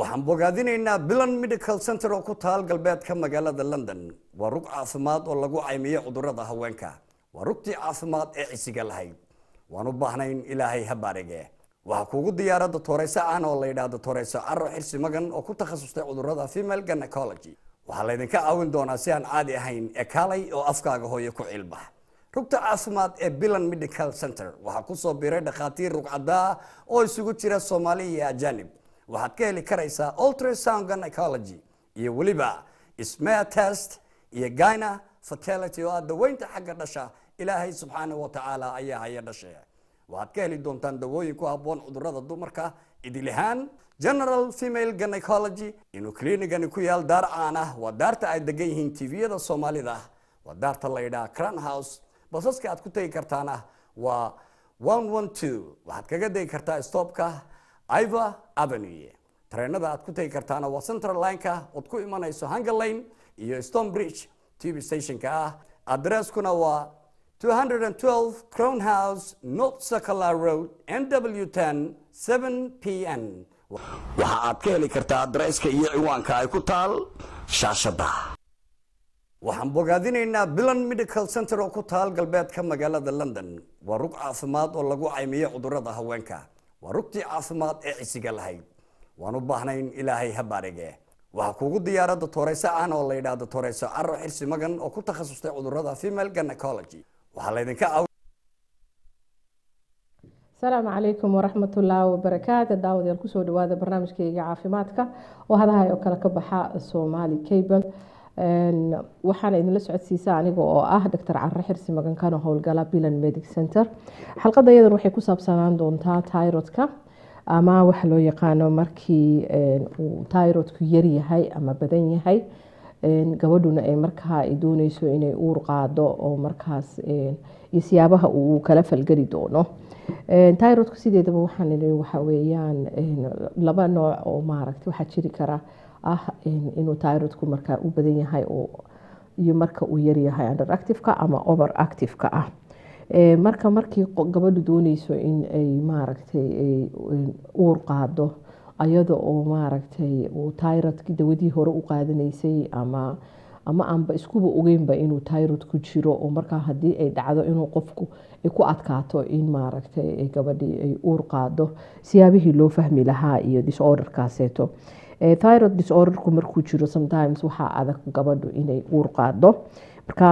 waxaan bogaadinaynaa bilan medical center oo ku taal galbeedka magaalada london waa rug caafimaad oo lagu caymiyo cudurada haweenka waa rugtii caafimaad ee cisiga lahayd waan u baahnayn ilaahay ha baarige waxaa kuugu diyaara dotoreyso aan oo la yidhaah dotoreyso caro xirsi magan oo ku takhasustay cudurada female gynecology waxaa laydinka caawin doonaa si aan caadi ahayn ee kaalay oo afkaaga hooyo ku cilbax rugta caafimaad ee bilan medical center waxaa kusoo biiray dhakhaatiir rugcadaa oo isugu jira soomaali iyo ajanib waxaad ka heli karaysaa ultrasound gynecology iyo weliba smear test iyo gyna fertility oo ah daweynta xagga dhasha ilaahay subxaanahu wa tacaala ayaa haya dhashe waxaad ka heli doontaan dawooyin ku habboon cudurada dumarka idilihaan general female gynecology inuu kliinigani ku yaal daar caan ah waa daarta ay degan yihiin tviyada soomaalida waa daarta la yidhaha cran house basaska aad ku tegi kartaana waa one one two waxaad kaga degi kartaa stopka iva avenue tareenada aad ku tegi kartaana waa central lineka ood ku imanayso hunger lane iyo stone bridge tv stationka ah adresskuna waa 212 crown house north circular road nw 10 7 pn waxa aad ka heli kartaa adresska iyo ciwaanka ay ku taal shaashada waxaan bogaadinaynaa bilan medical center oo ku taal galbeedka magaalada london waa rug caafimaad oo lagu caymiyo cudurada haweenka waa rugtii caafimaad ee cisiga lahayd waan u baahnayn ilaahay ha baarige waxaa kuugu diyaara dotoreyso aan oo la yidhaah dotoreyso caro xirsi magan oo ku takhasustay cudurada female gynecology waxaa laydinka asalaamu calaykum waraxmatullaahi wabarakaatu daawadayaal kusoo dhawaada barnaamijkayga caafimaadka oo hadahay oo kale ka baxa soomaali cable waxaana idinla socodsiisa aniga oo ah doctor care xirsi magankano howlgala bilan medic center xalqada iyadan waxay ku saabsanaan doontaa tyrodka ama waxa loo yaqaano markii uu tyrodku yaryahay ama badan yahay gabadhuna ay markaa ay dooneyso inay uur qaado oo markaas iyo siyaabaha uu kala falgeli doono tyrodku sideedaba waxaan idhi waxa weeyaan laba nooc oo maaragta waxaa jiri kara ah inuu tyrodku markaa u badan yahay iyo marka uu yaryahay underactiveka ama over activeka ah marka markii gabadhu dooneyso in ay maaragtay uur qaado ayada oo maaragtay uu tyrodki dawadii hore u qaadanaysay ama ama aanba iskuba ogeynba inuu tyrod ku jiro oo markaa haddii ay dhacdo inuu qofku ay ku adkaato in maaragtay gabadhii ay uur qaado siyaabihii loo fahmi lahaa iyo disorderkaaseeto tyrod disorderku markuu jiro sometimes waxaa adag gabadhu inay uur qaado marka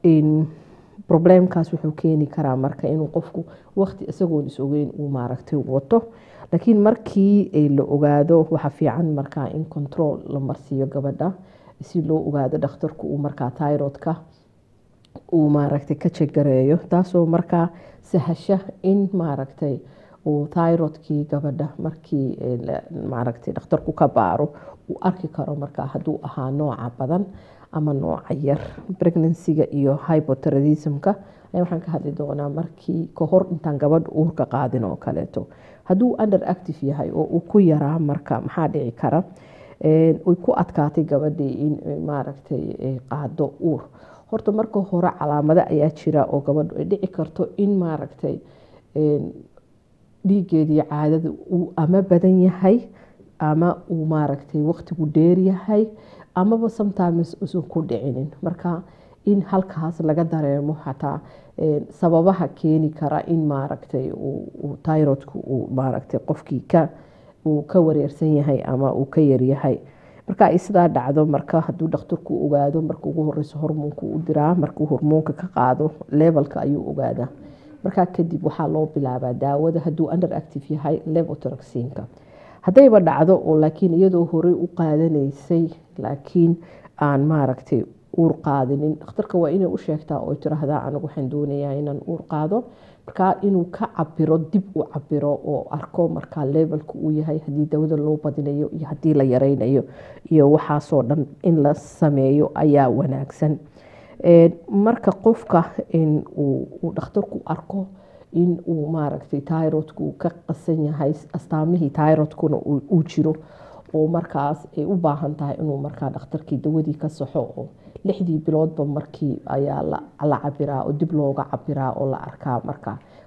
problemkaas wuxuu keeni karaa marka inuu qofku waqti isagoon is ogeyn uu maaragtay wato laakiin markii la ogaado waxa fiican markaa in control la marsiiyo gabadha si loo ogaado dhakhtarku uu markaa tyrodka uu maaragtay ka jagareeyo taasoo markaa sahasha in maaragtay uu tyrodkii gabadha markii maaragtay dhakhtarku ka baaro uu arki karo markaa hadduu ahaa nooca badan ama nooca yar pregnancyga iyo hypoteradismka waxaan ka hadli doonaa markii kahor intaan gabadha uurka qaadin oo kaleeto hadduu under active yahay oo uu ku yaraa marka maxaa dhici kara ay ku adkaatay gabadhii in maaragtay qaado uur horta marka hore calaamado ayaa jira oo gabadhu ay dhici karto in maaragtay dhiigeedii caadada uu ama badan yahay ama uu maaragtay waqtigu dheer yahay amaba sometimes usan ku dhicinin marka in halkaas laga dareemo xataa sababaha keeni kara in maaragtay tyrodku uu maaragtay qofkii ka uu ka wareersan yahay ama uu ka yaryahay marka ay sidaa dhacdo marka hadduu dhakhtarku ogaado marka ugu horeyso hormoonku u diraa markuu hormoonka ka qaado levelka ayuu ogaadaa markaa kadib waxaa loo bilaabaa daawada hadduu under active yahay levotroxinka haddayba dhacdo oo laakiin iyadoo horey u qaadanaysay laakiin aan maaragtay uur qaadinin dhakhtarka waa inay u sheegtaa oo tiraahdaa anigu waxaan doonayaa inaan uur qaado markaa inuu ka cabiro dib u cabiro oo arko markaa levelka uu yahay haddii dawada loo badinayo iyo haddii la yareynayo iyo waxaasoo dhan in la sameeyo ayaa wanaagsan marka qofka uu dhakhtarku arko in uu maaragtay tyrodku ka qasan yahay astaamihii tyrodkuna uu jiro oo markaas ay u baahan tahay inuu markaa dhakhtarkii dawadii ka saxo oo lixdii biloodba markii ayaa la cabiraa oo dib looga cabiraa oo la arkaa markaa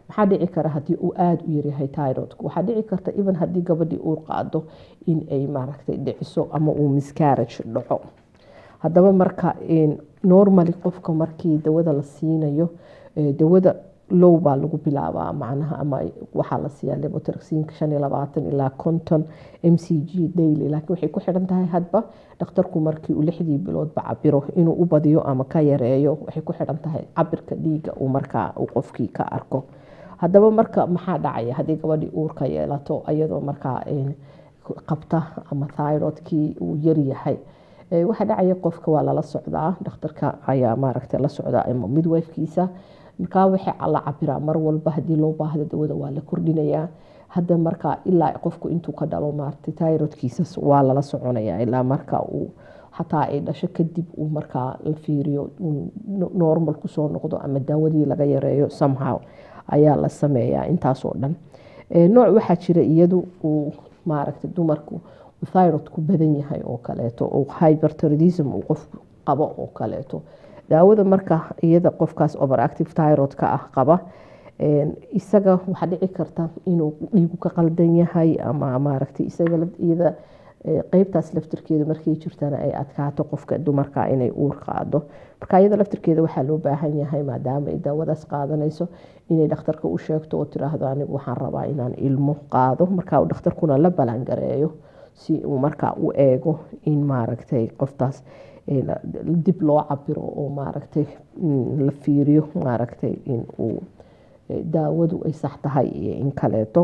maxaa dhici kara haddii uu aada u yaryahay tyrodka waxaa dhici karta even haddii gabadhii uu qaado in ay maaragtay dhiciso ama uu miscarage dhaco haddaba marka normally qofka markii dawada la siinayo dawada low baa lagu bilaabaa macnaha ama waxaa la siiyaa lebotraxinka shan iyo labaatan ilaa konton m c g daily laakiin waxay ku xidhan tahay hadba dhakhtarku markii uu lixdii biloodba cabiro inuu u badiyo ama ka yareeyo waxay ku xidhan tahay cabirka dhiiga uu markaa uu qofkii ka arko haddaba marka maxaa dhacaya haddii gabadhii uurka yeelato iyadoo markaa qabta ama thyrodkii uu yaryahay waxaa dhacaya qofka waa lala socdaa dhakhtarka ayaa maaragtay la socdaa ama midwifkiisa markaa waxay la cabiraa mar walba haddii loo baahda dawada waa la kordhinayaa hadda markaa ilaa qofku intuu ka dhalo maaragtay tyrodkiisa waa lala soconayaa ilaa marka uu xataa ay dhasho kadib uu markaa la fiiriyo normal kusoo noqdo ama daawadii laga yareeyo somehow ayaa la sameeyaa intaasoo dhan nooc waxaa jira iyadu uu maaragtay dumarku thyrodku badan yahay oo kaleeto oo hyperthyroidism uu qofku qabo oo kaleeto daawada marka iyada qofkaas overactive tyrod ka ah qaba isaga waxaa dhici karta inuu dhiigu ka qaldan yahay ama maaragtay isaga iyada qeybtaas laftirkeeda markay jirtana ay adkaato qofka dumarka inay uur qaado marka iyada laftirkeeda waxaa loo baahan yahay maadaama ay daawadaas qaadanayso inay dhakhtarka u sheegto oo tiraahdo anigu waxaan rabaa inaan ilmo qaado marka dhakhtarkuna la balangareeyo si uu markaa u eego in maaragtay qoftaas dib loo cabiro oo maaragtay la fiiriyo maaragtay in uu daawadu ay sax tahay iyo in kaleeto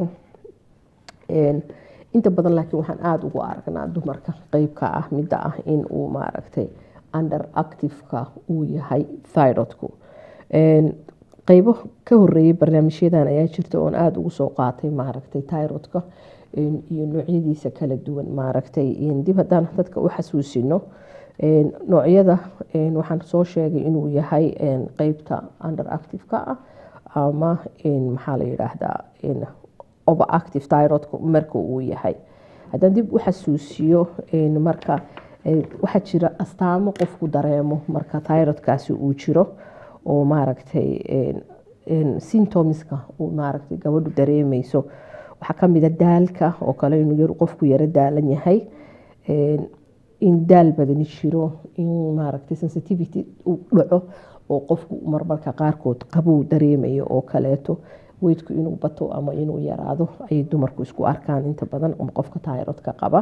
inta badan laakiin waxaan aada ugu aragnaa dumarka qeybka ah midda ah in uu maaragtay under activeka uu yahay thyrodku qeybo ka horeeyay barnaamijyadan ayaa jirta oon aada ugu soo qaatay maaragtay tyrodka iyo noocyadiisa kala duwan maaragtay dib haddaan dadka u xasuusino noocyada waxaan soo sheegay inuu yahay qeybta under activeka ah ama maxaa la yidhaahdaa overactive tyrodka marka uu yahay haddaan dib u xasuusiyo marka waxaa jira astaamo qofku dareemo marka tyrodkaasi uu jiro oo maaragtay symptomska uu maaragtay gabadhu dareemeyso waxaa kamida daalka oo kale inuu qofku yaro daalan yahay in daal badani jiro in maaragtay sensitivity uu dhaco oo qofku marmarka qaarkood qabow dareemayo oo kaleeto weydku inuu bato ama inuu yaraado ayay dumarku isku arkaan inta badan qofka tayrodka qaba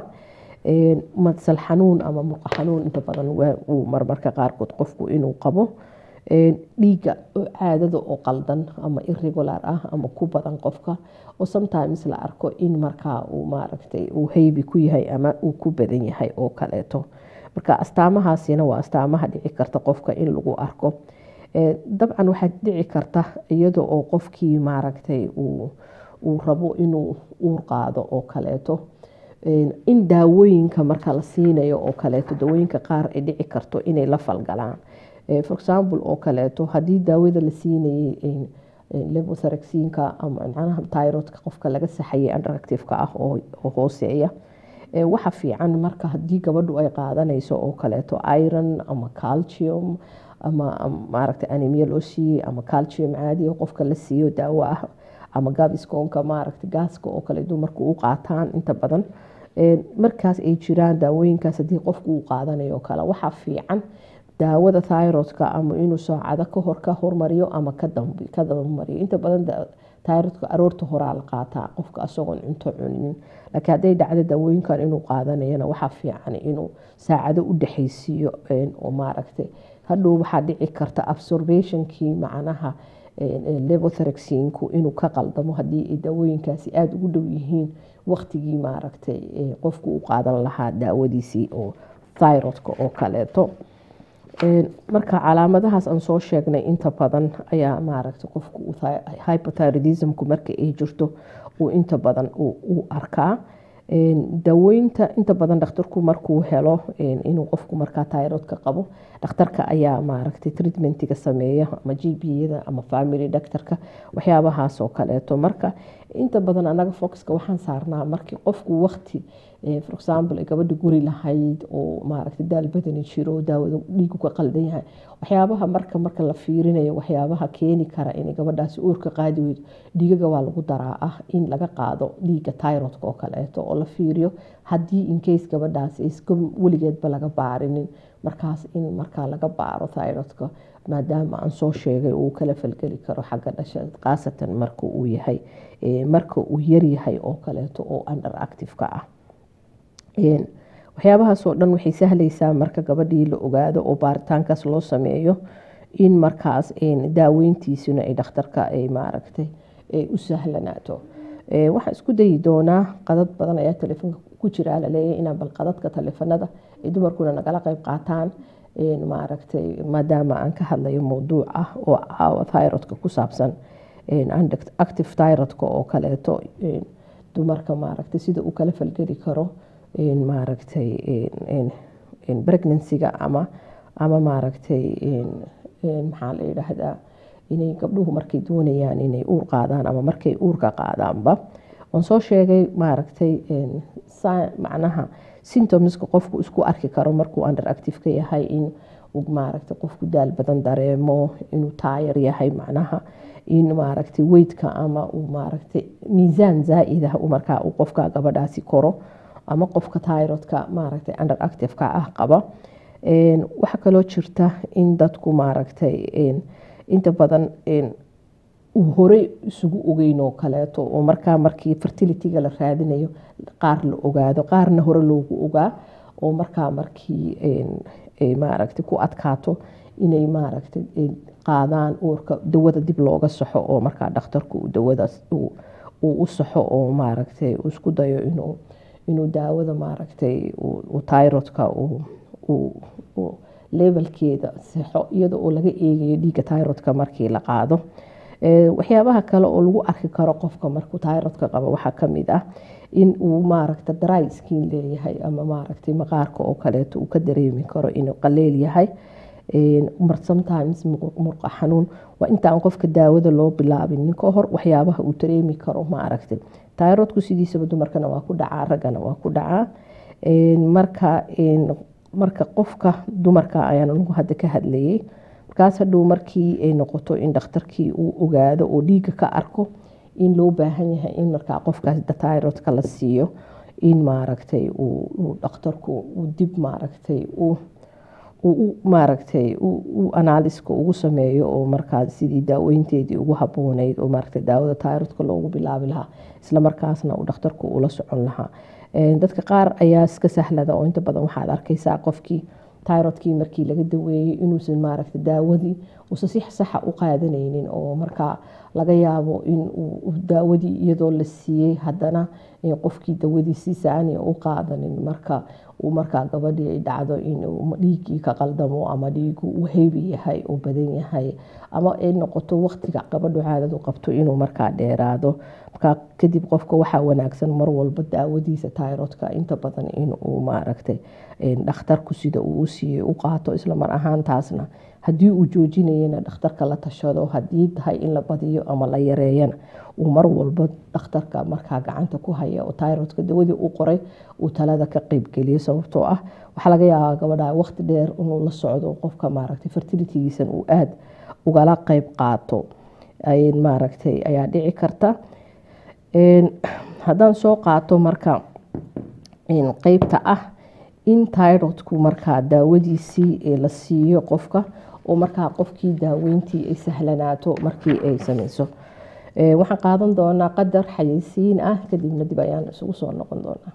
madsal xanuun ama murqa xanuun inta badan uu marmarka qaarkood qofku inuu qabo dhiigga oo caadada oo qaldan ama irregular ah ama ku badan qofka oo sometimes la arko in markaa uu maaragtay uu haybi ku yahay ama uu ku badan yahay oo kaleeto marka astaamahaasina waa astaamaha dhici karta qofka in lagu arko dabcan waxaa dhici karta iyada oo qofkii maaragtay uu rabo inuu uur qaado oo kaleeto in daawooyinka marka la siinayo oo kaleeto daawooyinka qaar ay dhici karto inay la falgalaan for example oo kaleeto haddii daawada la siinayay levotharexinka ama macnaha tyrodka qofka laga saxayay underactiveka ah oo hooseeya waxa fiican marka haddii gabadhu ay qaadanayso oo kaleeto iron ama calcium ama maaragta anemia loo siiyey ama calcium caadi oo qofka la siiyo daawo ah ama gavisconka maaragta gaaska oo kale dumarku u qaataan inta badan markaas ay jiraan daawooyinkaas haddii qofku uu qaadanayo kale waxaa fiican daawada thyrodka ama inuu saacado kahor ka hormariyo ama ka dabamariyo inta badan thyrodka aroorta horaa la qaataa qofka asagoon cunto cuninin laakiin hadday dhacdo daawooyinkan inuu qaadanayana waxaa fiican inuu saacado u dhexaysiiyo oo maaragtay hadhow waxaa dhici karta absorbationkii macnaha levotharexinku inuu ka qaldamo haddii ay daawooyinkaasi aada ugu dhow yihiin waqtigii maaragtay qofku u qaadan lahaa daawadiisii oo thyrodka oo kaleeto marka calaamadahaas aan soo sheegnay inta badan ayaa maaragta qofku hypothyroidismku marka ay jirto uu inta badan u arkaa daaweynta inta badan dhakhtarku markuu helo inuu qofku markaa tyrodka qabo dhakhtarka ayaa maaragtay treatmentiga sameeya ama g b yada ama family doctorka waxyaabahaas oo kaleeto marka inta badan anaga foxka waxaan saarnaa markii qofku waqti for example ay gabadha guri lahayd oo maaragtay daal badani jiro daawada dhiigu ka qaldan yahay waxyaabaha marka marka la fiirinayo waxyaabaha keeni kara inay gabadhaasi uurka qaadi weydo dhiigaga waa lagu daraa ah in laga qaado dhiiga tyrodka oo kaleeto oo la fiiriyo haddii incase gabadhaasi iska weligeedba laga baarinin markaas in markaa laga baaro tyrodka maadaama aan soo sheegay uu kala falgeli karo xagga dhasha khaasatan marka uu yahay marka uu yaryahay oo kaleeto oo under active-ka ah waxyaabahaasoo dhan waxay sahlaysaa marka gabadhii la ogaado oo baaritaankaas loo sameeyo in markaas daaweyntiisuna ay dhakhtarka ay maaragtay u sahlanaato waxaan isku dayi doonaa qadad badan ayaa telefoonka ku jira laleeyahay inaan bal qadadka telefonada ay dumarkuna nagala qayb qaataan maaragtay maadaama aan ka hadlayo mowduuc ah oo caawa tyrodka ku saabsan active tyrodka oo kaleeto dumarka maaragtay sida uu kala falgeli karo maaragtay pregnancyga ama ama maaragtay maxaa la yidhaahdaa inay gabdhuhu markay doonayaan inay uur qaadaan ama markay uurka qaadaanba waan soo sheegay maaragtay macnaha symptomska qofku isku arki karo markuu under active ka yahay in uu maaragtay qofku daal badan dareemo inuu taayar yahay macnaha in maaragtay weydka ama uu maaragtay miisaan zaa-id ah markaa uu qofka gabadhaasi koro ama qofka tyrodka maaragtay under active-ka ah qaba waxaa kaloo jirta in dadku maaragtay inta badan uu horey isugu ogeyn oo kaleeto oo markaa markii fertilityga la raadinayo qaar la ogaado qaarna hore loogu ogaa oo markaa markii maaragtay ku adkaato inay maaragtay qaadaan uurka dawada dib looga saxo oo markaa dhakhtarku dawadaas uu u saxo oo maaragtay uu isku dayo inuu inuu daawada maaragtay tyrodka levelkeeda saxo iyada oo laga eegayo dhiiga tyrodka markii la qaado waxyaabaha kale oo lagu arki karo qofka markuu tyrodka qabo waxaa kamid ah in uu maaragta dry skin leeyahay ama maaragtay maqaarka oo kaleeto uu ka dareemi karo inuu qaleel yahay sometimes murqa xanuun waa intaan qofka daawada loo bilaabin ka hor waxyaabaha uu dareemi karo maaragtay tyrodku sidiisaba dumarkana waa ku dhacaa raggana waa ku dhacaa marka marka qofka dumarka ayaan anigu hadda ka hadlayay markaas hadhow markii ay noqoto in dhakhtarkii uu ogaado oo dhiiga ka arko in loo baahan yahay in markaa qofkaas tyrodka la siiyo in maaragtay uu dhakhtarku dib maaragtay uu maaragtay uu anaaliska ugu sameeyo oo markaa sidii daaweynteedii ugu habooneyd oo maaragtay daawada tyrodka loogu bilaabi lahaa isla markaasna uu dhakhtarku ula socon lahaa dadka qaar ayaa iska sahlada oo inta badan waxaad arkaysaa qofkii tyrodkii markii laga daweeyey inuusan maaragtay daawadii uusan si saxa u qaadanaynin oo markaa laga yaabo in uu daawadii iyadoo la siiyey haddana qofkii dawadii si saaniya u qaadanin marka uu markaa gabadhii ay dhacdo inuu dhiigii ka qaldamo ama dhiigu uu heebi yahay oo badan yahay ama ay noqoto waqtiga gabadhu caadadu qabto inuu markaa dheeraado markaa kadib qofka waxaa wanaagsan mar walba daawadiisa tyrodka inta badan inuu maaragtay dhakhtarku sida uu u siiyey u qaato isla mar ahaantaasna haddii uu joojinayana dhakhtarka la tashado haddii tahay in la badiyo ama la yareeyana uu mar walba dhakhtarka markaa gacanta ku haya oo tyrodka dawadii u qoray uu talada ka qeybgeliyo sababtoo ah waxaa laga yaabaa gabadha waqti dheer inuu la socdo qofka maaragtay fertilitygiisan uu aada ugala qeyb qaato maaragtay ayaa dhici karta haddaan soo qaato marka qeybta ah in tyrodku markaa daawadiisii la siiyo qofka oo markaa qofkii daaweyntii ay sahlanaato markii ay sameyso waxaan qaadan doonaa qadar xayeysiin ah kadibna dib ayaan isugu soo noqon doonaa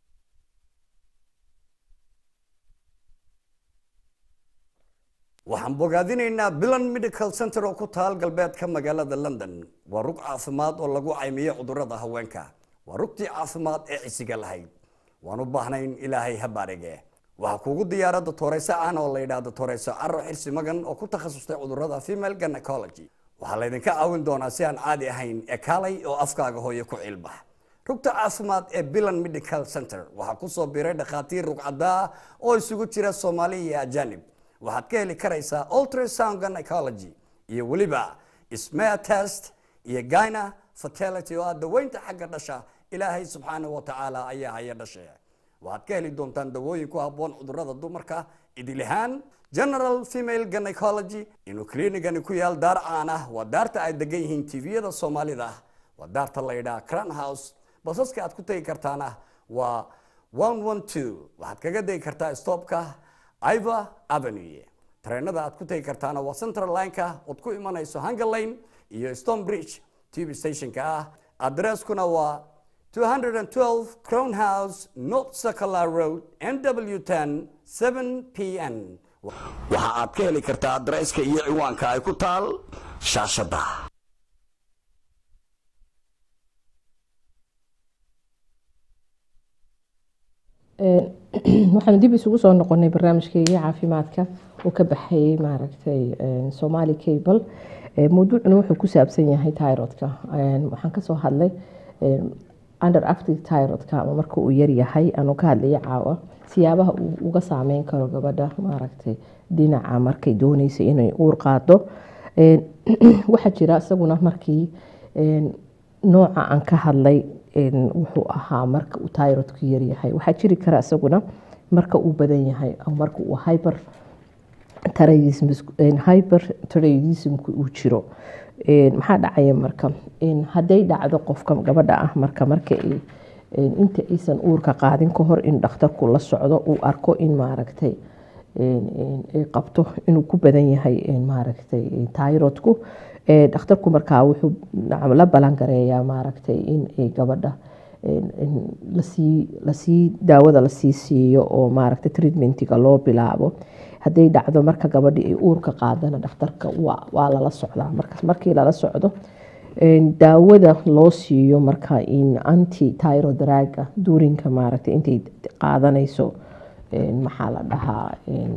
waxaan bogaadinaynaa bilan medical center oo ku taal galbeedka magaalada london waa rug caafimaad oo lagu caymiyo cudurada haweenka waa rugtii caafimaad ee cisiga lahayd waan u baahnayn ilaahay ha baarige waxaa kuugu diyaara dotoreyso aan oo la yidhaah dotoreyso caro xirsi magan oo ku takhasustay cudurada female gynecology waxaa laydinka caawin doonaa si aan caadi ahayn ee kaalay oo afkaaga hooyo ku cilbax rugta caafimaad ee bilan medical center waxaa kusoo biiray dhakhaatiir rugcadaa oo isugu jira soomaali iyo ajanib waxaad ka heli karaysaa ultrasound gynecology iyo weliba smear test iyo gyna fertility oo ah daweynta xagga dhasha ilaahay subxaanahu wa tacaala ayaa haya dhashe waxaad ka heli doontaan dawooyin ku habboon cudurrada dumarka idil ahaan general female gynecology inuu kliinigani ku yaal daar caan ah waa daarta ay degan yihiin tviyada soomaalida waa daarta la yidhaha cran house basaska aad ku tegi kartaana waa one one two waxaad kaga degi kartaa stopka iva avenue tareenada aad ku tegi kartaana waa central lineka ood ku imanayso hunger lane iyo stone bridge tv stationka ah adresskuna waa 212 crown house north sakala road nw 10 7 pn waxa aad ka heli kartaa adresska iyo ciwaanka ay ku taal shaashada waxaan dib isugu soo noqonay barnaamijkeygii caafimaadka oo ka baxayay maaragtay somali cable mawduucuna wuxuu ku saabsan yahay tyrodka waxaan kasoo hadlay under active tyrodka ama marka uu yaryahay aanu ka hadlaya caawa siyaabaha uu uga saameyn karo gabadha maaragtay dhinaca markay dooneysa inay uur qaado waxaa jira isaguna markii nooca aan ka hadlay wuxuu ahaa marka uu tyrodku yaryahay waxaa jiri kara isaguna marka uu badan yahay marka uu hyper hyper taradismku uu jiro maxaa dhacaya marka hadday dhacdo qofka gabadha ah marka marka inta aysan uurka qaadin ka hor in dhakhtarku la socdo uu arko in maaragtay ay qabto inuu ku badan yahay maaragtay tyrodku dhakhtarku markaa wuxuu la balangareeyaa maaragtay in gabadha lasii lasii daawada lasii siiyo oo maaragtay treatmentiga loo bilaabo hadday dhacdo marka gabadhi ay uurka qaadana dhakhtarka waa lala socdaa markaas markii lala socdo daawada loo siiyo marka in anti tyrodraga duurinka maaragtay intay qaadanayso maxaa la dhahaa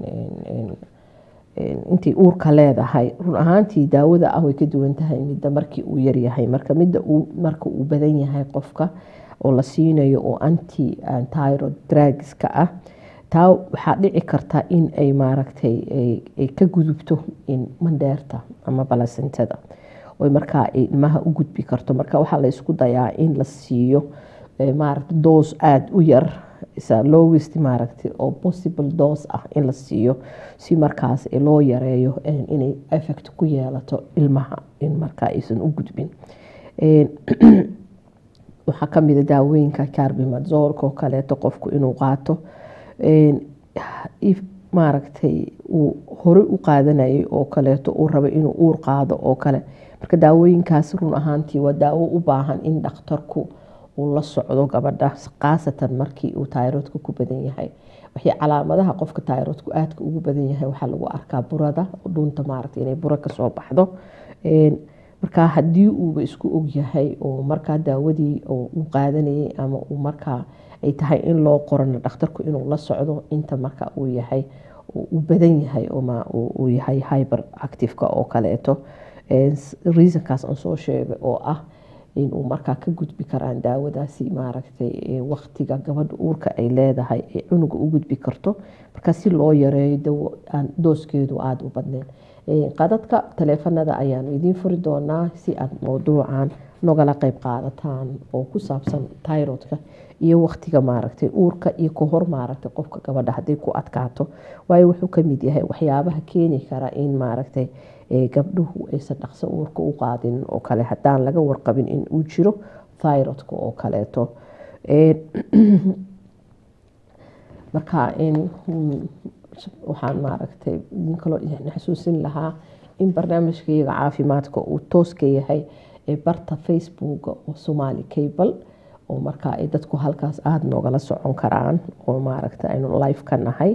intay uurka leedahay run ahaantii daawada ah way ka duwan tahay midda markii uu yaryahay marka midda marka uu badan yahay qofka oo la siinayo oo anti tyrod dragska ah taa waxaa dhici karta in ay maaragtay ay ka gudubto mandheerta ama balasentada oy markaa ay ilmaha u gudbi karto marka waxaa la isku dayaa in la siiyo maaragta doos aada u yar lowest maaragtay oo possible doos ah in la siiyo si markaas loo yareeyo inay effect ku yeelato ilmaha in markaa aysan u gudbin waxaa kamida daawooyinka carbimazolka oo kaleeto qofku inuu qaato maaragtay uu hore u qaadanayay oo kaleeto uu rabo inuu uur qaado oo kale marka daawooyinkaas run ahaantii waa daawo u baahan in dhakhtarku uu la socdo gabadha khaasatan markii uu tayrodka ku badan yahay waxay calaamadaha qofka tayrodku aadka ugu badan yahay waxaa lagu arkaa burada dhunta maaragta inay buro kasoo baxdo markaa haddii uuba isku ogyahay oo markaa daawadii uu qaadanayay ama uu markaa ay tahay in loo qorano dhakhtarku inuu la socdo inta marka uu yahay uu badan yahay uu yahay hyber activeka oo kaleeto reasonkaas aan soo sheegay oo ah inuu markaa ka gudbi karaan daawadaasi maaragtay waktiga gabadha uurka ay leedahay ee cunuga u gudbi karto markaa si loo yareeyo dawo aan dooskeedu aada u badneyn qadadka taleefanada ayaanu idiin furi doonaa si aad mowduucan nogala qeyb qaadataan oo ku saabsan tyrodka iyo waktiga maaragtay uurka iyo kahor maaragtay qofka gabadha hadday ku adkaato waayo wuxuu kamid yahay waxyaabaha keeni kara in maaragtay gabdhuhu aysan dhaqso uurka u qaadin oo kale haddaan laga warqabin in uu jiro thyrodka oo kaleeto marka waxaan maaragtay idin kaloo xasuusin lahaa in barnaamijkayga caafimaadka uu tooska yahay ee barta facebook oo somali cable oo markaa ay dadku halkaas aada noogala socon karaan oo maaragtay aynu life ka nahay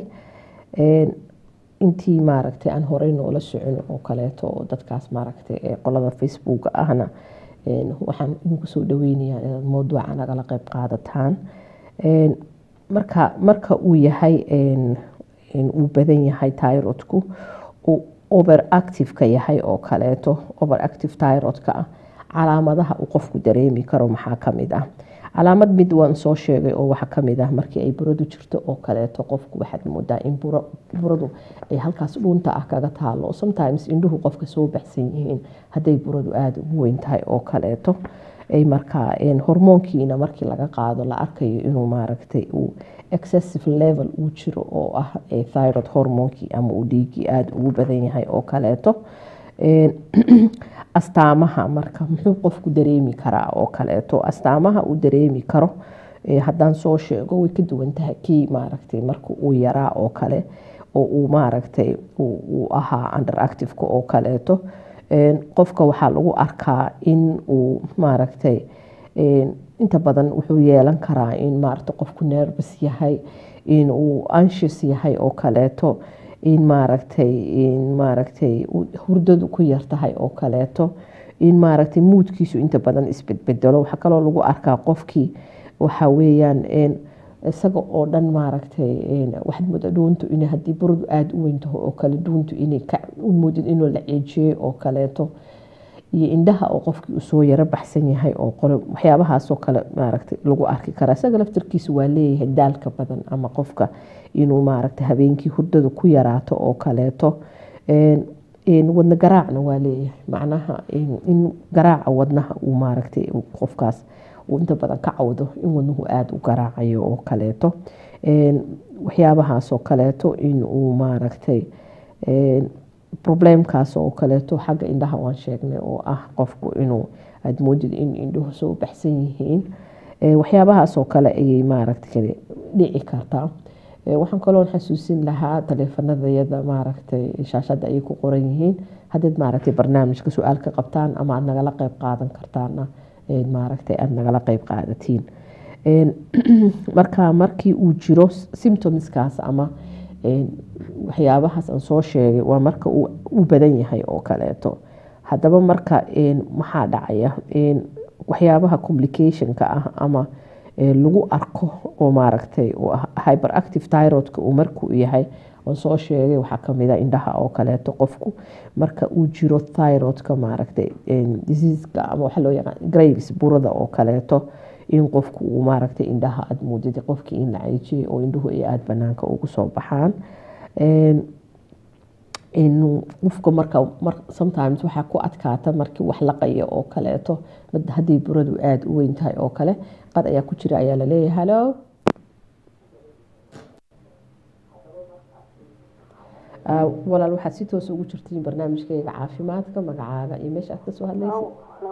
intii maaragtay aan horey noola socon oo kaleeto oo dadkaas maaragtay ee qolada facebook ahna waxaan idinku soo dhaweynayaa inaad mowduuca nagala qeyb qaadataan marka marka uu yahay uu badan yahay tyrodku uu overactive-ka yahay oo kaleeto overactive tyrodka ah calaamadaha uu qofku dareemi karo maxaa kamid ah calaamad mid waan soo sheegay oo waxaa kamid ah markii ay buradu jirto oo kaleeto qofku waxaad moodaa in buradu ay halkaas dhuunta ah kaga taalo sometimes indhuhu qofka soo baxsan yihiin hadday buradu aada ugu weyn tahay oo kaleeto ay markaa hormoonkiina markii laga qaado la arkayo inuu maaragtay uu excessive level uu jiro oo ah thyroid hormoonkii ama uu dhiigii aada ugu badan yahay oo kaleeto astaamaha marka muxuu qofku dareemi karaa oo kaleeto astaamaha uu dareemi karo haddaan soo sheego way ka duwan tahay kii maaragtay marka uu yaraa oo kale oo uu maaragtay uu ahaa underactiveka oo kaleeto qofka waxaa lagu arkaa in uu maaragtay inta badan wuxuu yeelan karaa in maaragta qofku nervous yahay in uu anxious yahay oo kaleeto in maaragtay in maaragtay hurdadu ku yartahay oo kaleeto in maaragtay muudkiisu inta badan isbedbedelo waxaa kaloo lagu arkaa qofkii waxa weeyaan isaga oo dhan maaragtay waxaad moodaa dhuuntu in haddii buradu aada u weyntaho oo kale dhuuntu inay u moodid inuu la ceejiyey oo kaleeto iyo indhaha oo qofkii usoo yaro baxsan yahay oo qole waxyaabahaasoo kale maaragtay lagu arki karaa isaga laftarkiisa waa leeyahay daalka badan ama qofka inuu maaragtay habeenkii hurdada ku yaraato oo kaleeto wadna garaacna waa leeyahay macnaha in garaaca wadnaha uu maaragtay qofkaas uu inta badan ka cawdo in wadnuhu aada u garaacayo oo kaleeto waxyaabahaasoo kaleeto in uu maaragtay problemkaas oo kaleeto xagga indhaha waan sheegnay oo ah qofku inuu aada moodid in indhuhu soo baxsan yihiin waxyaabahaasoo kale ayay maaragtay dhici kartaa waxaan kaloon xasuusin lahaa taleefanadayada maaragtay shaashadda ayay ku qoran yihiin haddaad maaragtay barnaamijka su-aal ka qabtaan ama aada nagala qeyb qaadan kartaana maaragtay aada nagala qeyb qaadatiin marka markii uu jiro symptomskaas ama waxyaabahaas aan soo sheegay waa marka uu badan yahay oo kaleeto haddaba marka maxaa dhacaya waxyaabaha complicationka ah ama lagu arko oo maaragtay hyperactive tyrodka uu markuu yahay aan soo sheegay waxaa kamida indhaha oo kaleeto qofku marka uu jiro thyrodka maaragtay diseaska ama waxa loo yaqaan graves burada oo kaleeto in qofku uu maaragtay indhaha aada muudida qofkii in la ceejiyay oo indhuhu ay aada banaanka ugu soo baxaan qofka marka sometimes waxaa ku adkaata markii wax laqaya oo kaleeto haddii buradu aada u weyn tahay oo kale qad ayaa ku jira ayaa laleeyahay hallo walaal waxaad si toos ugu jirtiin barnaamijkayga caafimaadka magacaaga iyo meesha aad kasoo hadlaysa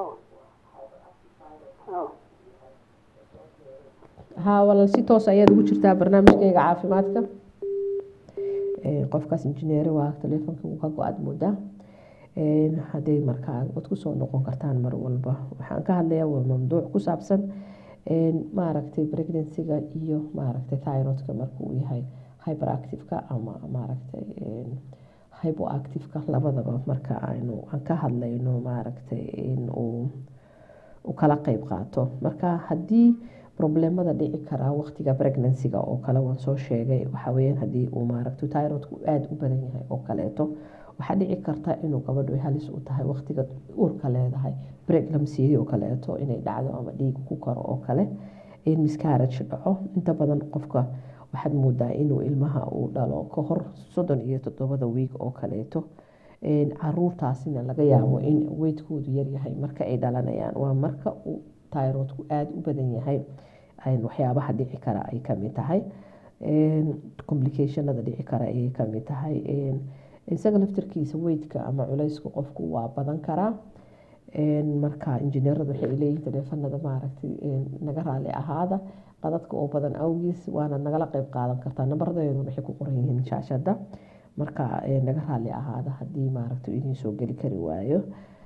ha walaal si toos ayaad ugu jirtaa barnaamijkayga caafimaadka qofkaas injineer waa taleefonka uu ka go-aad moodaa hadday markaa waad kusoo noqon kartaan mar walba waxaan ka hadlayaa waa mamduuc ku saabsan maaragtay pregnancyga iyo maaragtay thyrodka markuu yahay hyperactiveka ama maaragtay hypoactiveka labadaba marka aynu aan ka hadlayno maaragtay in uu u kala qeyb qaato marka haddii problemada dhici karaa waqtiga pregnancyga oo kale waan soo sheegay waxaa weyaan haddii uu maaragta tyrodku aada u badan yahay oo kaleeto waxaa dhici karta inuu gabadhu halis u tahay waqtiga uurka leedahay pregnancy oo kaleeto inay dhacdo ama dhiig ku karo oo kale in miscarage dhaco inta badan qofka waxaad moodaa inuu ilmaha uu dhalo ka hor soddon iyo toddobada wiig oo kaleeto caruurtaasina laga yaabo in weydkoodu yaryahay marka ay dhalanayaan waa marka uu tyrodku aada u badan yahay waxyaabaha dhici kara ay kamid tahay complicationada dhici kara ayay kamid tahay isaga laftarkiisa weydka ama culeysku qofku waa badan karaa marka injineeradu waxay leeyihin taleefanada maaragtay naga raali ahaada qadadka oo badan awgiis waana nagala qeyb qaadan kartaa nambardeedu waxay ku qoran yihiin shaashada marka naga raali ahaada haddii maaragtay idiin soo geli kari waayo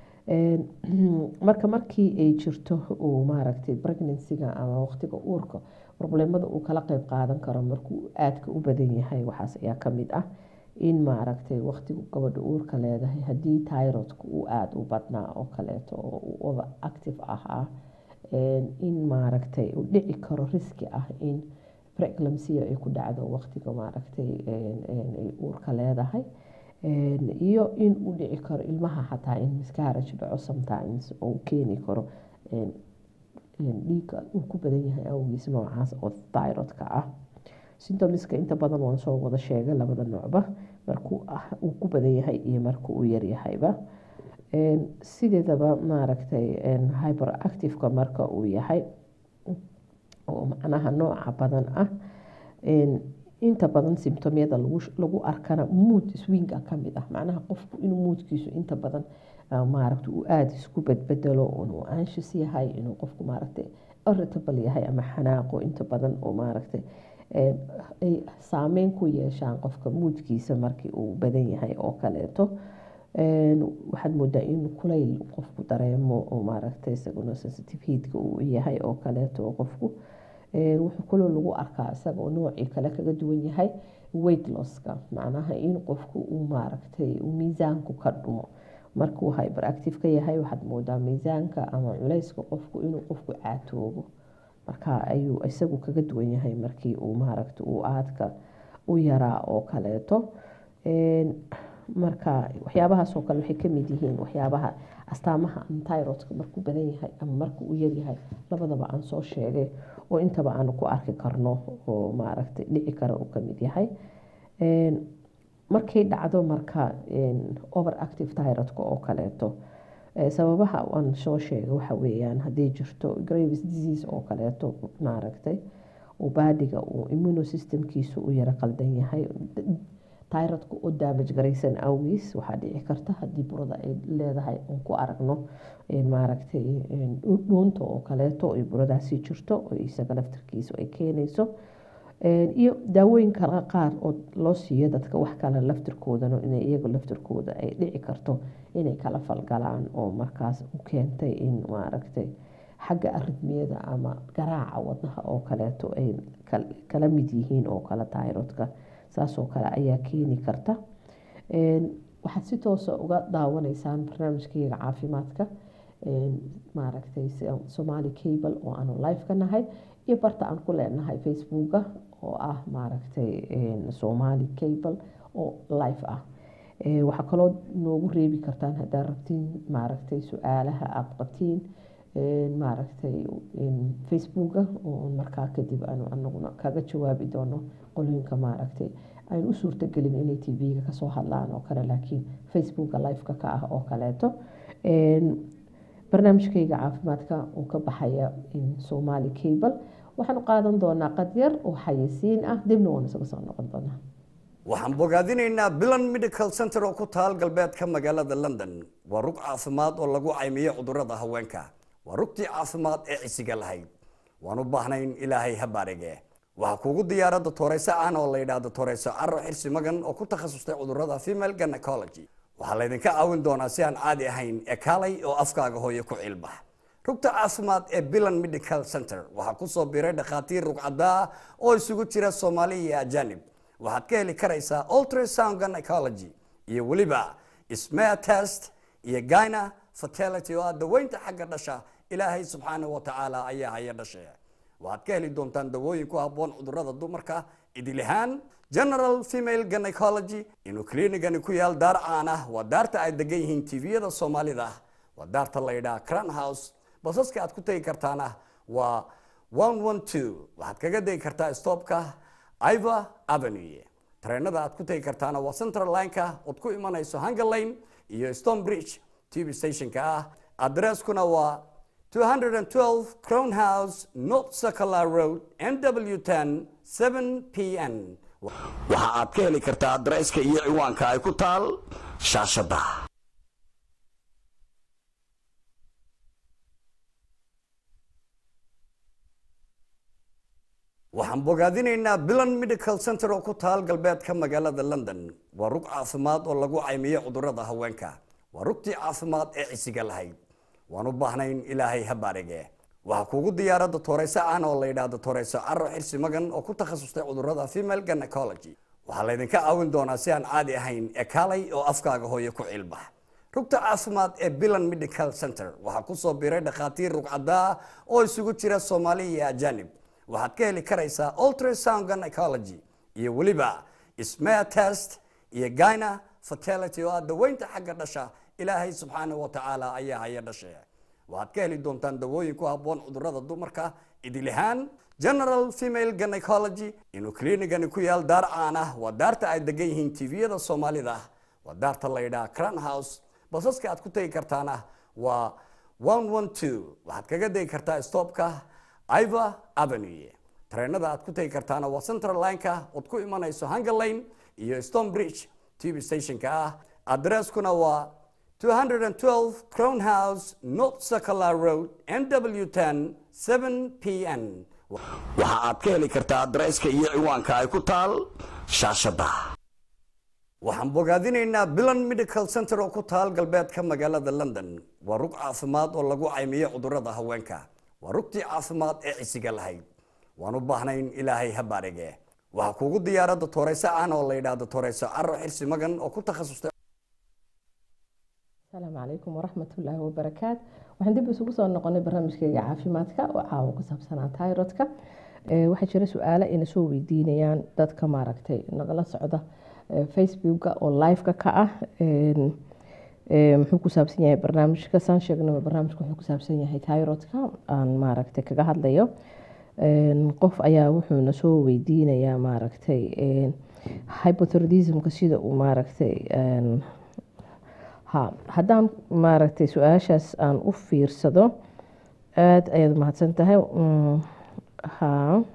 marka markii ay jirto uu maaragtay pregnancyga ama waqtiga uurka problemada uu kala qeyb qaadan karo markuu aadka u badan yahay waxaas ayaa kamid ah in maaragtay waqtigu gabadha uurka leedahay haddii tyrodka uu aada u badnaa oo kaleeto oo uu over active ahaa in maaragtay uu dhici karo riski ah in preeclampsia ay ku dhacdo waqtiga maaragtay ay uurka leedahay iyo in uu dhici karo ilmaha xataa in miscarage dhaco sometimes oo keeni karo dhiigga uu ku badan yahay awgiis noocaas oo tyrodka ah symptomska inta badan waan soo wada sheegay labada noocba markuu uu ku badan yahay iyo marka uu yaryahayba sideedaba maaragtay hyper activeka marka uu yahay oo macnaha nooca badan ah inta badan simtomyada lagu arkana mood swinga kamid ah macnaha qofku inuu moodkiisu inta badan maaragta uu aada isku bedbedelo inuu anshis yahay inuu qofku maaragtay irritable yahay ama xanaaqo inta badan oo maaragtay ay saameyn ku yeeshaan qofka muudkiisa markii uu badan yahay oo kaleeto waxaad moodaa in kulayl qofku dareemo oo maaragtay isaguna sensitive heatka uu yahay oo kaleeto qofku wuxuu kaloo lagu arkaa isagoo noocii kale kaga duwan yahay weight losska macnaha in qofku uu maaragtay miisaanku ka dhumo markuu hyperactive ka yahay waxaad moodaa miisaanka ama culeyska qofku inuu qofku caatoobo marka ayuu isagu kaga duwan yahay markii uu maaragta uu aadka u yaraa oo kaleeto marka waxyaabahaasoo kale waxay kamid yihiin waxyaabaha astaamaha antirodka markuu badan yahay ama marka uu yaryahay labadaba aan soo sheegay oo intaba aanu ku arki karno oo maaragtay dhici kara uu kamid yahay markay dhacdo marka overactive tyrodka oo kaleeto sababaha aan soo sheegay waxa weeyaan haddii jirto gravis disease oo kaleeto maaragtay uu baadiga uu immunosystemkiisu u yaro qaldan yahay tyrodka oo damage garaysan awgiis waxaa dhici karta haddii burada ay leedahay oon ku aragno maaragtay dhuunta oo kaleeto ay buradaasi jirto oo isaga laftarkiisu ay keenayso iyo daawooyin kale qaar oo loo siiyo dadka wax kale laftirkoodana inay iyagu laftirkooda ay dhici karto inay kala falgalaan oo markaas u keentay in maaragtay xagga aridmiyada ama garaaca wadnaha oo kaleeto ay kala mid yihiin oo kale tayrodka saasoo kale ayaa keeni karta waxaad si toosa uga daawanaysaan barnaamijkayga caafimaadka maaragtay somali cable oo aanu live ka nahay iyo barta aan ku leenahay facebooka oo ah maaragtay somali cable oo live ah waxaa kaloo noogu reebi kartaan haddaad rabtiin maaragtay su-aalaha aada qabtiin maaragtay facebooka oo markaa kadib aanu anaguna kaga jawaabi doono qolooyinka maaragtay aynu u suurtagelin inay tv-ga kasoo hadlaan oo kale laakiin facebooka liveka ka ah oo kaleeto barnaamijkayga caafimaadka oo ka baxaya somali cable waxaanu qaadan doonaa qadyar oo xayisiin ah dibna waan isaga soo noqon doonaa waxaan bogaadinaynaa bilan medical center oo ku taal galbeedka magaalada london waa rug caafimaad oo lagu caymiyo cudurada haweenka waa rugtii caafimaad ee cisiga lahayd waan u baahnayn ilaahay ha baarige waxaa kuugu diyaara dotoreyso caan oo la yidhaahdo toreyso caro xirsi magan oo ku takhasustay cudurada female gynecology waxaa laydinka caawin doonaa si aan caadi ahayn ee kaalay oo afkaaga hooyo ku cilbax rugta caafimaad ee bilan medical center waxaa kusoo biiray dhakhaatiir rugcadaa oo isugu jira soomaali iyo ajanib waxaad ka heli karaysaa ultrasound gynecology iyo weliba smear test iyo gyna fertility oo ah daweynta xagga dhasha ilaahay subxaanahu wa tacaala ayaa haya dhashe waxaad ka heli doontaan dawooyin ku habboon cudurada dumarka idil ahaan general female gynecology inuu kliinigani ku yaal daar caan ah waa daarta ay degan yihiin tviyada soomaalida waa daarta la yidhaha cran house basaska aad ku tegi kartaana waa one one two waxaad kaga degi kartaa stopka iva avenue tareenada aad ku tegi kartaana waa central lineka ood ku imanayso hunger lane iyo stone bridge tv stationka ah adresskuna waa 212 Crown House, North Sakala Road, NW10, 7 p.m. waxa aad ka heli kartaa adresska iyo ciwaanka ay ku taal shaashadda waxaan bogaadinaynaa bilan medical center oo ku taal galbeedka magaalada london waa rug caafimaad oo lagu caymiyo cudurada haweenka waa rugtii caafimaad ee cisiga lahayd waan u baahnayn ilaahay ha baarige waxaa kuugu diyaara dotoreyso caan oo la yidhaahdo toreyso caro xirsi magan oo ku takhasustay cudurada female gynecology waxaa laydinka caawin doonaa si aan caadi ahayn ee kaalay oo afkaaga hooyo ku cilbax rugta caafimaad ee bilan medical center waxaa kusoo biiray dhakhaatiir rugcadaa oo isugu jira soomaali iyo ajanib waxaad ka heli karaysaa ultrasound gynecology iyo weliba smear test iyo gyna fertility oo ah daweynta xagga dhasha ilaahay subxaanahu wa tacaala ayaa haya dhashe waxaad ka heli doontaan dawooyin ku habboon cudurada dumarka idil ahaan general female gynecology inuu kliinigani ku yaal daar caan ah waa daarta ay degan yihiin tviyada soomaalida waa daarta la yidhaha cran house basaska aad ku tegi kartaana waa one one two waxaad kaga degi kartaa stopka iva avenue tareenada aad ku tegi kartaana waa central lineka ood ku imanayso hunger lane iyo stone bridge tv stationka ah adresskuna waa 212 crown house north circular road nw 10 7 pn waxa aad ka heli kartaa adresska iyo ciwaanka ay ku taal shaashada waxaan bogaadinaynaa bilan medical center oo ku taal galbeedka magaalada london waa rug caafimaad oo lagu caymiyo cudurada haweenka waa rugtii caafimaad ee cisiga lahayd waan u baahnayn ilaahay ha baarige waxaa kuugu diyaarada tooreyso aan oo la yidhaahdo tooreyso caro xirsi magan oo ku takhasustay asalaamu calaykum waraxmatullaahi wabarakaat waxaan dib isugu soo noqonay barnaamijkeyga caafimaadka oo caawa ku saabsanaa tayrodka waxaa jira su-aalo ayna soo weydiinayaan dadka maaragtay nagala socda facebooka oo liveka ka ah muxuu ku saabsan yahay barnaamijka saan sheegnaba barnaamijka wuxuu ku saabsan yahay tayrodka aan maaragtay kaga hadlayo qof ayaa wuxuuna soo weydiinayaa maaragtay hypothyroidismka sida uu maaragtay ha haddaan maaragtay su-aashaas aan u fiirsado aada ayaad mahadsan tahay ha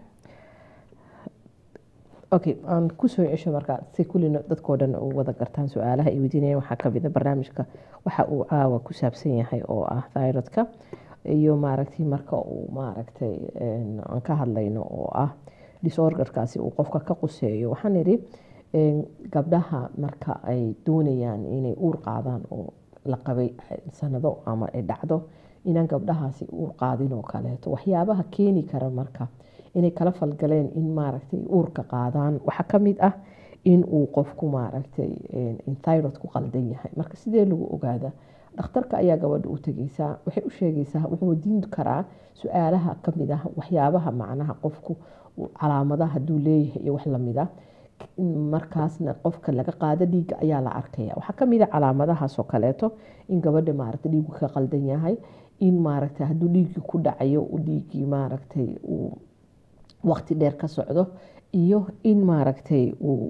okay aan kusoo cesho markaa si kullina dadkoo dhan u wada gartaan su-aalaha ay weydiinayaan waxaa kamid a barnaamijka waxa uu caawa ku saabsan yahay oo ah thyrodka iyo maaragtay marka uu maaragtay aan ka hadlayno oo ah disorderkaasi uu qofka ka quseeyo waxaan idhi gabdhaha marka ay doonayaan inay uur qaadaan oo la qabay sanado ama ay dhacdo inaan gabdhahaasi uur qaadin oo kaleeto waxyaabaha keeni kara marka inay kala falgaleen in maaragtay uurka qaadaan waxaa kamid ah in uu qofku maaragtay tyrod ku qaldan yahay marka sidee lagu ogaada dhakhtarka ayaa gabadha u tegeysaa waxay u sheegaysaa wuxuu wadiin karaa su-aalaha kamid ah waxyaabaha macnaha qofku calaamadaha haduu leeyahay iyo wax lamida markaasna qofka laga qaado dhiigga ayaa la arkaya waxaa kamid a calaamadahaasoo kaleeto in gabadha maaragta dhiigu ka qaldan yahay in maaragta hadduu dhiiggii ku dhacayo dhiiggii maaragtay uu waqti dheer ka socdo iyo in maaragtay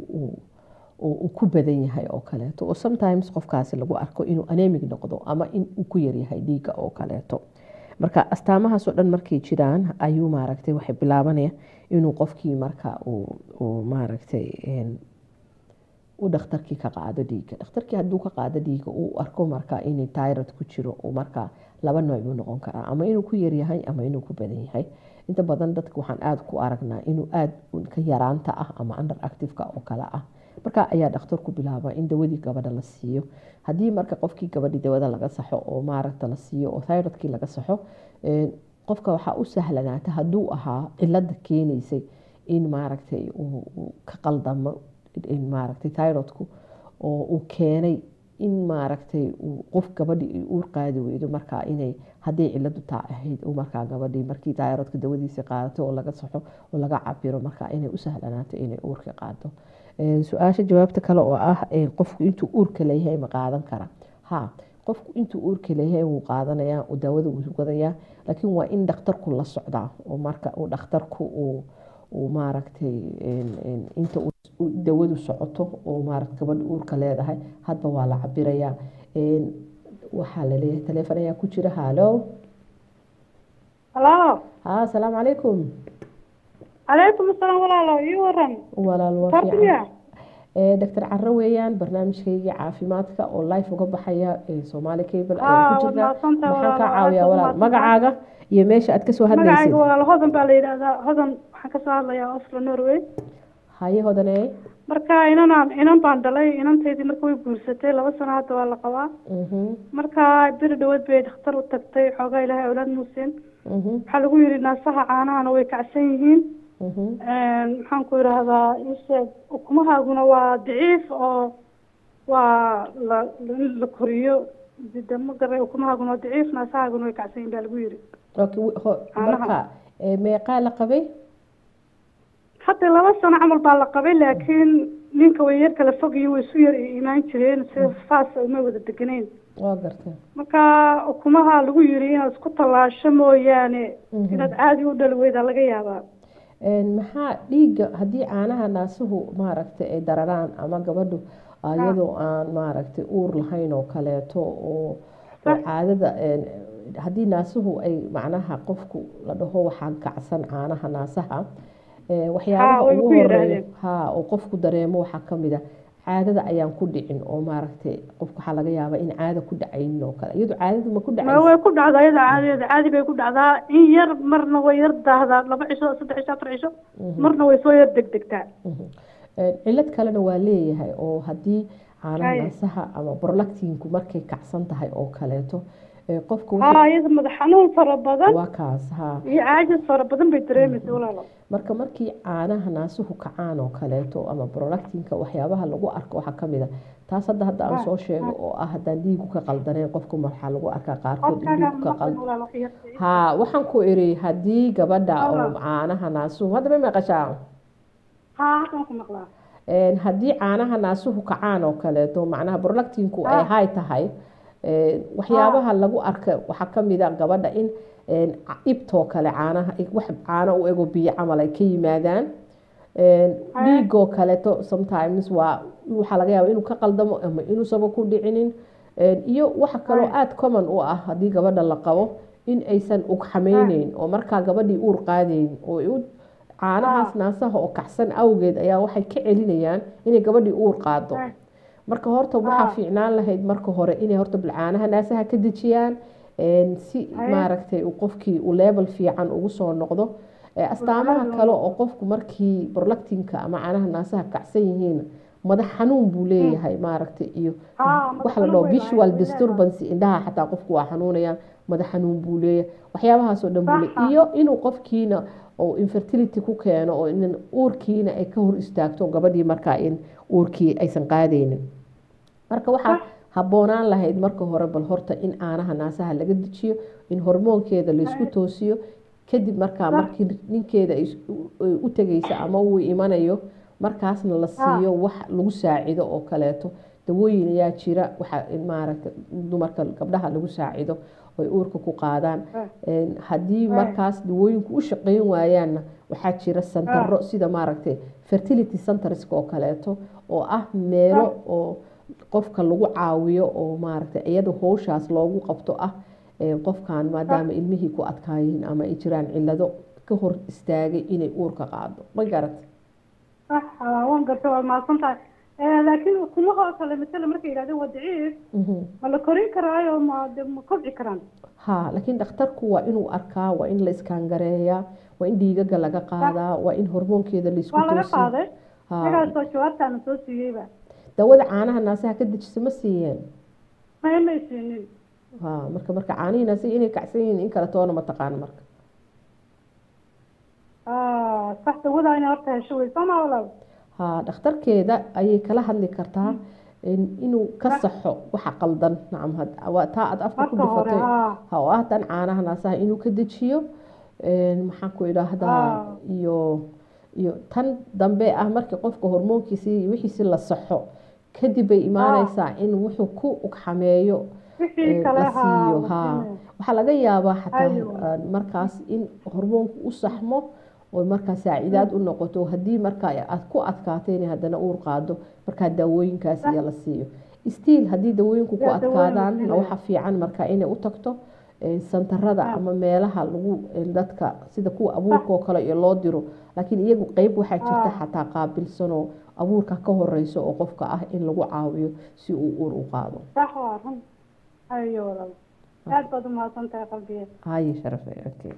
uu ku badan yahay oo kaleeto oo sometimes qofkaasi lagu arko inuu anemic noqdo ama in uu ku yaryahay dhiigga oo kaleeto marka astaamahaasoo dhan markay jiraan ayuu maaragtay waxay bilaabanaya inuu qofkii marka uu maaragtay u dhakhtarkii ka qaado dhiigga dhakhtarkii hadduu ka qaado dhiigga uu arko marka inay tyrod ku jiro uu marka laba nooc buu noqon karaa ama inuu ku yaryahay ama inuu ku badan yahay inta badan dadka waxaan aada ku aragnaa inuu aada ka yaraanta ah ama under activeka oo kale ah marka ayaa dhakhtarku bilaaba in dawadii gabadha la siiyo haddii marka qofkii gabadhii dawada laga saxo oo maaragta la siiyo oo thyrodkii laga saxo qofka waxaa u sahlanaata hadduu ahaa cilada keenaysay in maaragtay uu ka qaldamo maaragtay thyrodku oo uu keenay in maaragtay qof gabadhii ay uur qaadi weydo markaa inay hadday ciladu taa ahayd markaa gabadhii markii thyrodka dawadiisa qaadato oo laga saxo oo laga cabiro markaa inay u sahlanaato inay uurka qaado su-aasha jawaabta kale oo ah qofku intuu uurka leeyahay ma qaadan kara ha qofku intuu uurka leeyahay wuu qaadanayaa daawada wuu wadayaa laakiin waa in dhakhtarku la socdaa oo marka uu dhakhtarku uu maaragtay inta dawadu socoto oo maarata gabadha uurka leedahay hadba waa la cabirayaa waxaa laleeyahay taleefon ayaa ku jira halo halo ha asalaamu calaykum calaykum asalaam walaalo ii waran walaal waa fardiya fiican doctor caro weeyaan barnaamijkayga caafimaadka oo life uga baxaya soomaali cable ayaan ku Ah, jirnaa waad mahadsantahay maxaan kaa walaal, caawiyaa aad walaal baad magacaaga iyo meesha aad kasoo hadlaysid magacayga walaalo hodan baa la yidhaahdaa hodan waxaan kasoo hadlayaa oslo norway haye hodane marka inanaan inan baan dhalay inantaydii marka way guursatay laba sano hadda waa la qabaa Mhm, marka beri dhaweed bay dhakhtar u tagtay xoogaa ilaahay awlaad muusin mhm, waxaa lagu yidhi naasaha caanahana way kacsan yihiin mhm. maxaan ku idhaahdaa isheeg ukumahaaguna waa daciif oo waa la in la koriyo de ma garay ukumahaaguna waa daciif naasahaaguna way kacsan yihiin baa lagu yidhi Okay, wi- ho- Caanaha. marka eh, meeqaa la qabay hadda laba sano camal baa la qabay laakiin ninka way yar kala fog iyo way isu yar imaan jireen sida faasa uma wada deganeyn waa gartay marka ukumaha lagu yidhi inaad isku tallaasho mooyaane Mhm. inaad caadi u dhali weydaa laga yaabaa maxaa dhiigga haddii caanaha naasuhu maaragtay ay dararaan ama gabadhu iyadoo aan maaragtay uur lahayn oo kaleeto oo caadada haddii naasuhu ay macnaha qofku la dhaho waxaa kacsan caanaha naasaha waxyaabaha ugu horeeya ha oo qofku dareemo waxaa kamid a caadada ayaan ku dhicin oo maaragtay qofka waxaa laga yaabaa in caada ku dhacaynin oo kale iyadu caadada ma ku dhacaysa way ku dhacdaa iyada caadadeeda caadi bay ku dhacdaa in yar marna way yar daahdaa laba cisho saddex cisho afar cisho marna way soo yar degdegtaa cilad kalena waa leeyahay oo haddii caanaha naasaha ama borlactinku markay kacsan tahay oo kaleeto qofku ha iyada madax xanuun fara badan waa kaas ha iyo caajis fara badan bay dareemaysa walaalo marka markii caanaha naasuhu kacaan oo kaleeto ama brolactinka waxyaabaha lagu arko waxaa kamid a taas hadda hadda aan soo sheego oo ah haddaan dhiigu ka qaldaneen qofku waxaa lagu arkaa qaarkood in dhiigu ka qal ha waxaan ku iri haddii gabadha oo caanaha naasuhu hadda ma maqashaa ha halkan ku maqlaa haddii caanaha naasuhu kacaan oo kaleeto macnaha brolactinku ay hay tahay waxyaabaha lagu arka waxaa kamid a gabadha in ibtoo kale caanaha wax caano u ego biyo camal ay ka yimaadaan dhiigoo kaleeto sometimes waa waxaa laga yaaba inuu ka qaldamo ama inuusaba ku dhicinin iyo waxa kaloo aada common u ah haddii gabadha la qabo in aysan ugxameyneyn oo markaa gabadhii uur qaadayn oo caanahaas naasaha oo kacsan awgeed ayaa waxay ka celinayaan inay gabadhii uur qaado marka horta waxaa fiicnaan lahayd marka hore inay horta bilcaanaha naasaha ka dejiyaan si maaragtay qofkii uu level fiican ugu soo noqdo astaamaha kale oo qofku markii borlactinka ama caanaha naasaha kacsan yihiin madax xanuun buu leeyahay maaragtay iyo waxa la dhaho visual disturbance indhaha xataa qofku waa xanuunayaan madax xanuun buu leeyahay waxyaabahaasoo dhan buu leeyahay iyo inuu qofkiina oo infertility ku keeno oo in uurkiina ay ka hor istaagto gabadhii markaa in uurkii aysan qaadaynin marka waxaa habboonaan lahayd marka hore bal horta in caanaha naasaha laga dejiyo in hormoonkeeda laysku toosiyo kadib markaa markii ninkeeda u tegaysa ama uu imanayo markaasna la siiyo wax lagu saacido oo kaleeto dawooyin ayaa jira waxa maaragta dumarka gabdhaha lagu saacido oy uurka ku qaadaan haddii markaas dawooyinku u shaqeyn waayaanna waxaa jira santaro sida maaragtay fertility centerska oo kaleeto oo ah meelo oo qofka lagu caawiyo oo maaragtay iyada howshaas loogu qabto ah qofkan maadaama ilmihii ku adkaayihiin ama ay jiraan cilado ka hor istaagay inay uurka qaado ma garatay waan garta waad mahadsan tahay laakiin ukumaha oo kale masale markay yidhahdeen waa daciif ma la korin karaayo ma ma kobci karaan ha laakiin dhakhtarku waa inuu arkaa waa in la iskaangareeyaa waa in dhiigaga laga qaadaa waa in hormoonkeeda laisku waa laga qaaday magaasoo jawaabtaana soo siiyeyba dawada caanaha naasaha ka dejisa ma siiyeen ma may siinin ha marka marka caanihii naasiha inay kacsan yihiin in kale toona ma taqaano marka sax dawada inay horta hesho wey soo maa walaal ha dhakhtarkeeda ayay kala hadli kartaa inuu ka saxo waxa qaldan nacam taa aad afka ku dhifatay ha oo ah tan caanaha naasaha inuu ka dejiyo maxaan ku idhaahdaa iyo iyo tan dambe ah markii qofka hormoonkiisi wixiisi la saxo kadib bay imaaneysaa in wuxuu ku ugxameeyo la siiyo ha waxaa laga yaabaa xataa markaas in hormoonku u saxmo oo markaa saacidaad u noqoto haddii markaa aad ku adkaatay inay haddana uur qaado markaa daawooyinkaas iyo la siiyo stiil haddii daawooyinku ku adkaadaan waxa fiican markaa inay u tagto santarada ama meelaha lagu dadka sida kuwa abuurka oo kale iyo loo diro laakiin iyagu qeyb waxaa jirta xataa qaabilsanoo abuurka ka horeyso oo qofka ah in lagu caawiyo si uu uur u qaado aad baad umahadsantahay qalbiye haye sharafe okay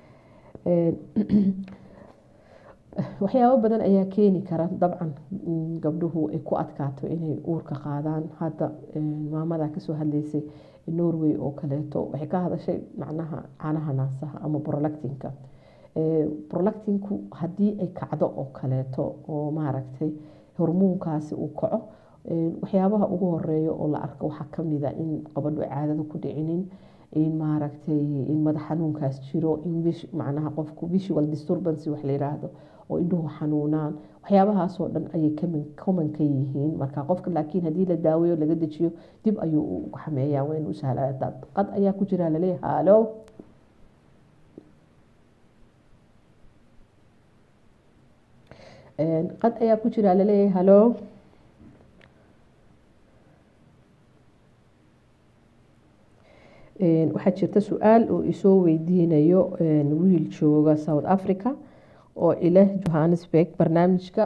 waxyaabo badan ayaa keeni kara dabcan gabdhuhu ay ku adkaato inay uurka qaadaan hadda maamada kasoo hadleysay norway oo kaleeto waxay ka hadashay macnaha caanaha naasaha ama brolactinka brolactinku haddii ay kacdo oo kaleeto oo maaragtay hormoonkaasi uu kaco waxyaabaha ugu horeeya oo la arko waxaa kamida in qabadho caadada ku dhicinin in maaragtay in madax xanuunkaas jiro in macnaha qofku visual disturbance wax la yiraahdo oo indhuhu xanuunaan waxyaabahaasoo dhan ayay common ka yihiin marka qofka laakiin haddii la daaweeyo laga dejiyo dib ayuu u xameeyaa waa in u sahlaataa qad ayaa ku jira laleeyahay halo qad ayaa ku jira laleeyahay halo waxaa jirta su-aal oo isoo weydiinayo wiil jooga south africa oo ileh johannesburg barnaamijka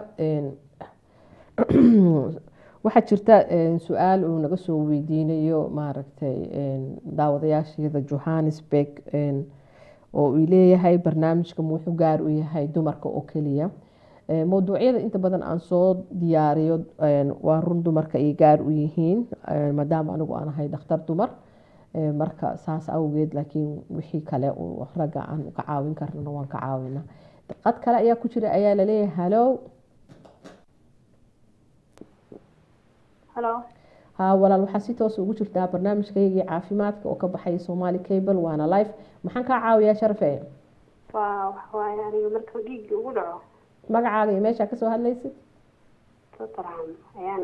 waxaa jirta su-aal uu naga soo weydiinayo maaragtay daawadayaasheeda johannesburg oo uu leeyahay barnaamijka wuxuu gaar u yahay dumarka oo keliya mowduucyada inta badan aan soo diyaariyo waa run dumarka ay gaar u yihiin maadaama anigu aan ahay dhakhtar dumar marka saas awgeed laakiin wixii kale ragga aan ka caawin karnana waan ka caawina qad kale ayaa ku jira ayaa laleeyahay halow halo ha walaal waxaa si toos ugu jirtaa barnaamijkaygii caafimaadka oo ka baxaya somaali cable waana life maxaan kaa caawiyaa sharfe waa waxawaaye aniga marka dhiigga ugu dhaco magacaaga iyo meeshaa kasoo hadlaysid tatarham ayaan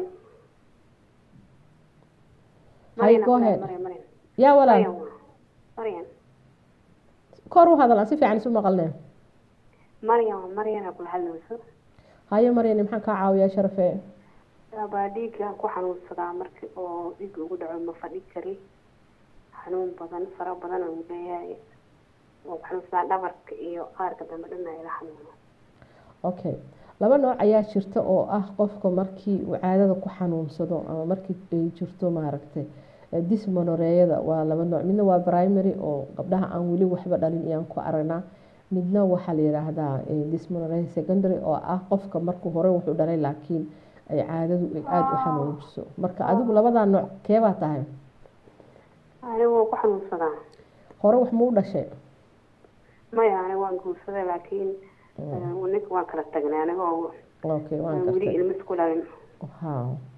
hay go ahead Maryan, Maryan. yaa walaal Maryan waa. Maryan. kor u hadal aan si fiican isu maqalne Maryan waa Maryan aa kula hadlayso hayo maryani maxaan kaa caawiyaa sharfe baa dhiigga ku xanuunsadaa marki oo dhiigga ugu dhaco ma fadhi kari xanuun badan fara badan uu leeyahay oo ku xanuunsadaa dhabarka iyo qaarka dambe dhan ila xanuuno okay laba nooc ayaa jirta oo ah qofka markii uu caadada ku xanuunsado ama markii ay jirto maaragtay dismonoreeyada waa laba nooc midna waa primary oo gabdhaha aan weli waxba dhalin iyaan ku aragnaa midna waxaa la yidhaahdaa dismonorea secondary oo ah qofka markuu hore wuxuu dhalay laakiin ay caadadu ay aada u xanuujiso marka adigu labadaa nooc keebaa tahay anigu waa ku xanuunsadaa hore wax muu dhashay maya aniga waan guursaday laakiin ninka waan kala tagnay anigoo okay waan weli gartay ilma isku dhalin ha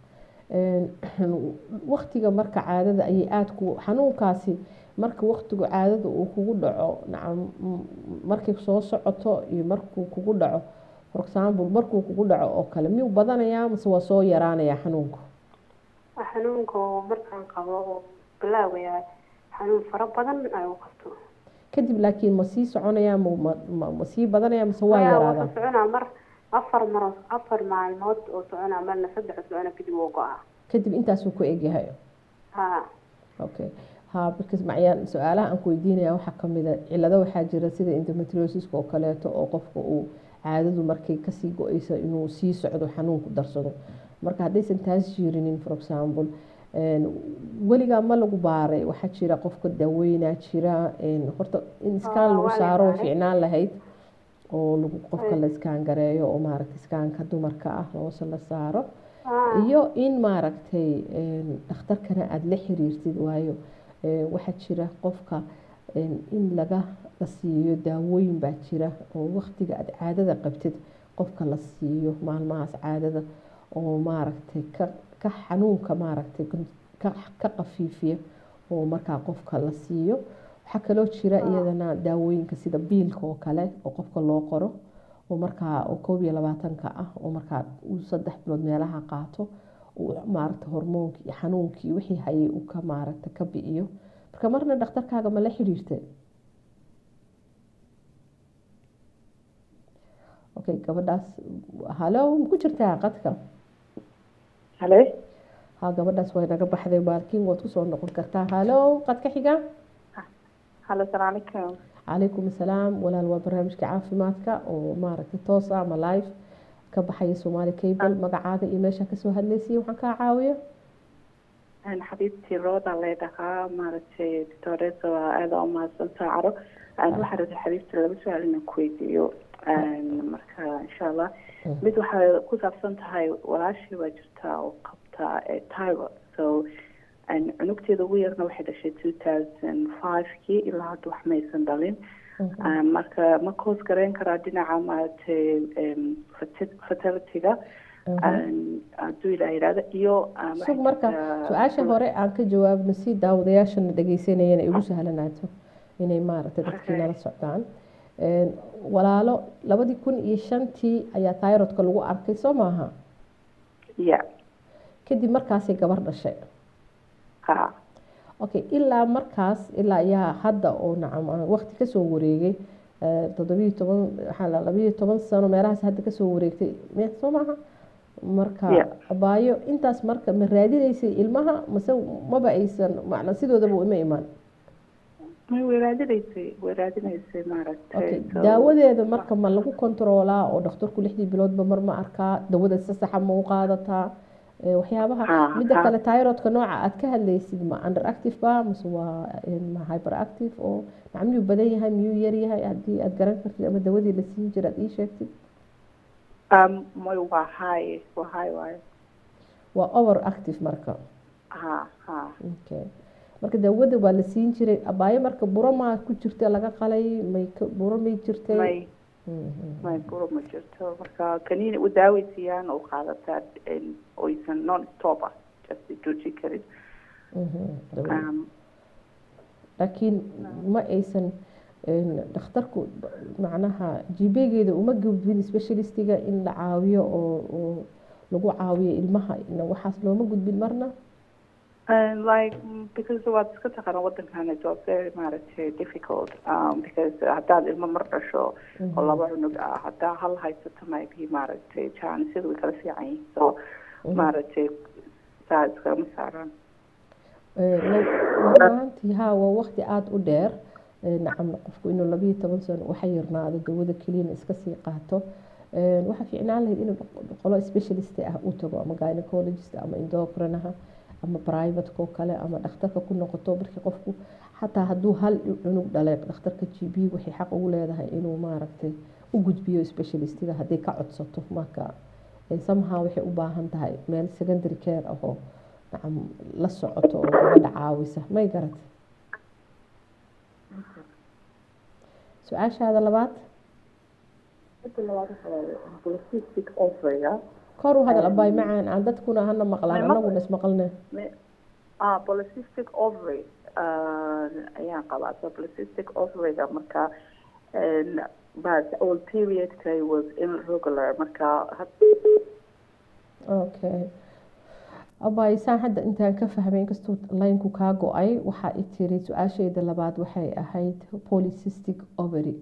waktiga marka caadada ayay aada ku xanuunkaasi marka waktigu caadada uu kugu dhaco nacam m- markay soo socoto iyo markuu kugu dhaco for example markuu kugu dhaco oo kale miyuu badanayaa mase waa soo yaraanayaa xanuunku xanuunka oo markaan qabo oo bilaabaya xanuun fara badan ay u qabto kadib laakiin ma sii soconayaa ma, ma, ma, ma sii badanaya mase waa Maya, yaraadaa wuxuu soconaa mar afar maro afar maalmood oo soconaa marna saddex socona kadib wuu go-aa kadib intaasuu ku egyahay ha okay ha because macayaan su-aalaha aan ku weydiinaya waxaa kamid a cilado waxaa jira sida endometriosiska oo kaleeto oo qofka uu caadadu markay kasii go-eyso inuu sii socdo xanuunku darsado marka haddaysan taas jirinin for example een, weligaa ma lagu baaray waxaa jira qofka daaweynaa jira een, horta in iskaan Ah, lagu waa la saaro way baaray. fiicnaan lahayd oo lagu qofka Ay. la iskaan gareeyo oo maaragta iskaanka dumarka ah hoose la saaro Ah, iyo in maaragtay een, dhakhtarkana aada la xiriirtid waayo een, waxaa jira qofka een, in laga la siiyo daawooyin baa jira oo waqtiga aada caadada qabtid qofka la siiyo maalmahaas caadada oo maaragtay ka ka xanuunka maaragtay kun- ka ka qafiifiya oo markaa qofka la siiyo waxaa kaloo jira iyadana daawooyinka sida biilka oo kale oo qofka loo qoro oo markaa oo koob iyo labaatanka ah oo markaa uu saddex bilood meelaha qaato uu maaragta hormoonkii iyo xanuunkii wixii hayay uu ka maaragta ka bi'iyo marka marna dhakhtarkaaga ma la xiriirtay okay gabadhaas halo ma ku jirtaa qadka halo ha gabadhaas way naga baxday baalkiin waad kusoo noqon kartaa halo qadka xiga halo salaamu calaykum calaykum asalaam walaal waa barnaamijka caafimaadka oo maaragtay toos ah ama live ka baxaya soomaali cable magacaaga iyo meesha kasoo hadlaysay waxaan kaa caawiya Een, xabiibtii rooda leedhahaa maaragtay doctoreso waa aada u mahadsantaa caro Een, waxaa rabta xabiibtii laba su-aal inaan ku weydiiyo Een, marka insha allah mid waxay ku saabsan tahay walaashii baa jirtaa oo qabta ee tyro so een, cunugteeda ugu yarna waxay dhashay two thousand five-kii ilaa hadda wax maysan dhalin Een, marka ma koos gareyn karaa dhinaca maaragtay em, ferti- fertility-ga Een, hadduu ilaa yidhahdo iyo um, sug waxay marka jirtaa- su-aasha hore aan ka jawaabno si daawadayaashana dhegeysanayana ay ugu sahlanaato inay maaragtay dadkii Okay. nala socdaan Een, walaalo labadii kun iyo shantii ayaa tayrodka lagu arkay soo maaha ya kadib markaasay gabar dhashay ha okay ilaa markaas ilaa ayaa hadda oo nacam aan waqti kasoo wareegay eh, toddobiyo toban waxaa la labayo toban sano meelahaas hadda kasoo wareegtay me soo maaha marka Yeah. abaayo intaas marka ma raadinaysay ilmaha mase maba aysan macna sidoodaba ima imaan may way raadinaysay way raadinaysay maaragtay okay So- daawadeeda marka ma lagu kontaroolaa oo dhakhtarku lixdii biloodba mar ma arkaa dawada si saxa ma u qaadataa Eh, waxyaabaha Ah, midda ah. kale tyrodka nooca aad ka hadlaysid ma underactive ba mase waa eh, ma hyperactive oo maca miyuu badan yahay miyuu yar yahay haddii aad garan kartid ama dawadii la siin jira aad ii sheegtid um, may waa high waa high waaye waa over active marka ha ha okay marka daawada waa la siin jiray abaayo marka buro maa ku jirta laga qalay may ka- buro may jirtay may Mhm. may buro ma jirto marka kaniini u daawaysiiyaan oo qaadataa in oysan non stop ah just jooji karin Mhm. Dawada. um, laakiin ma aysan een, dhakhtarku macnaha jibegeeda uma gudbin specialistiga in la caawiyo oo oo lagu caawiyo ilmaha ina waxaas looma gudbin marna And like mm, because waad iska taqaana wadankan it was very maaragtay difficult um, because haddaad ilmo mar dhasho oo laba cunug ah haddaa hal haysato maybe maaragtay jaanisadu way kala fiican yihiin so maaragtay saa iskama saaraan Ee, la- runaantii haa waa waqti aada u dheer Ee, nacam qofku inuu labayo toban sano waxa yarnaado dawada keliyana iska sii qaato Ee, waxaa fiicnaan lahayd inuu qolo specialist ah u tago ama gynecologist ama endocrinaha ama privateka oo kale ama dhakhtarka ku noqoto markii qofku xataa hadduu hal cunug dhalay dhakhtarka g b waxay xaq ugu leedahay inuu maaragtay u gudbiyo specialistiga hadday ka codsato marka ee, somehow waxay u baahan tahay meel secondary care ahoo nacam la socoto oo gabadha caawisa may garat su-aashaada labaad polycystic ovary kor u hadal abaay macaan aan dadkuna hana maqlaan May maql- anaguna ismaqalne ah polycystic ovary uh, ayaan qabaa so polycystic ovaryga marka and but all periodka was irregular marka had- okay abaay saan hadda intaan ka fahmay inkastuu laynku kaa go-ay waxaa i tiri su-aashayda labaad waxay ahayd polycystic ovary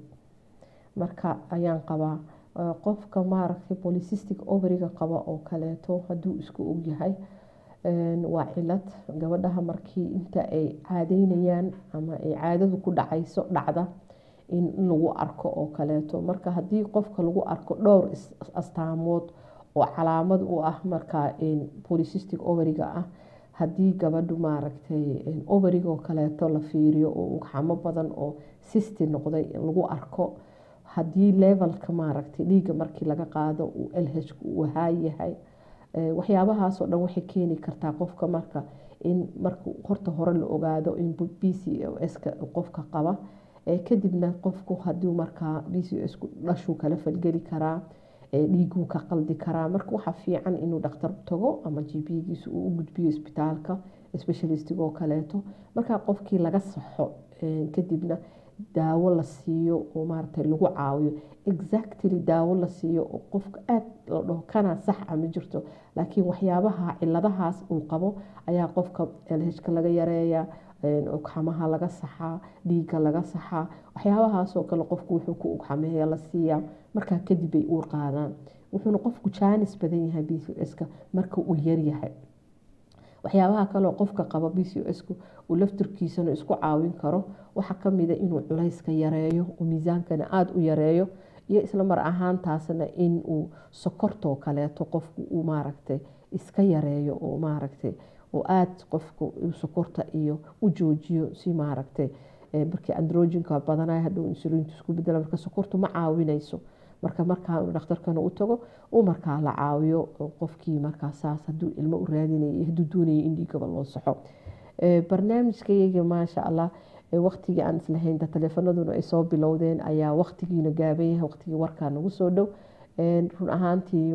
marka ayaan qabaa Eh, qofka maaragtay polycystic ovariga qaba oo kaleeto hadduu isku ogyahay een, waa cilad gabadhaha markii inta ay caadeynayaan ama ay caadadu ku dhacayso dhacda in lagu arko oo kaleeto marka haddii qofka lagu arko dhowr is- astaamood oo calaamad u ah markaa een, polycystic ovariga ah haddii gabadhu maaragtay een, ovariga oo kaleeto la fiiriyo oo ugxamo badan oo sisti noqday lagu arko haddii levelka maaragtay dhiigga markii laga qaado uu lh uu haayahay Eh, waxyaabahaasoo dhan waxay keeni kartaa qofka marka in marka horta hore la ogaado in b c o s-ka qofka qaba Eh, kadibna qofku hadduu markaa b c o s-ku dhashuu kala falgeli karaa eh, dhiiguu ka qaldi karaa marka waxaa fiican inuu dhakhtar tago ama g p-giisu uu u gudbiyo isbitaalka specialistigoo kaleeto markaa qofkii laga saxo eh, kadibna daawo la siiyo oo maaragtay lagu caawiyo exactly daawo la siiyo oo qofka aad la dhaho kana sax a ma jirto laakiin waxyaabaha ciladahaas uu qabo ayaa qofka lhka laga yareeya ugxamaha laga saxaa dhiigga laga saxaa waxyaabahaasoo kale qofku wuxuu ku ugxameeya la siiyaa markaa kadib bay uur qaadaan wuxuuna qofku jaanis badan yahay b c s-ka marka uu yaryahay waxyaabaha kaleoo qofka qaba b c s-ku uu laftirkiisana isku caawin karo waxaa kamida inuu culayska yareeyo uu miisaankana aada u yareeyo iyo isla mar ahaantaasna in uu sokortoo kaleeto qofku uu maaragtay iska yareeyo oo maaragtay oo aada qofku sokorta iyo u joojiyo si maaragtay markii androjinka badanay hadhow insuliintu isku bedela marka sokortu ma caawinayso marka markaa dhakhtarkana u tago uu markaa la caawiyo qofkii markaa saas haduu ilmo u raadinaya iyo haduu doonaya in dhiigaba loo saxo barnaamijkayaga maasha allah waqtigii aan islahayn taleefanaduna ay soo bilowdeen ayaa waqtigiina gaaban yahay waqtigii warkaa nagu soo dhow run ahaantii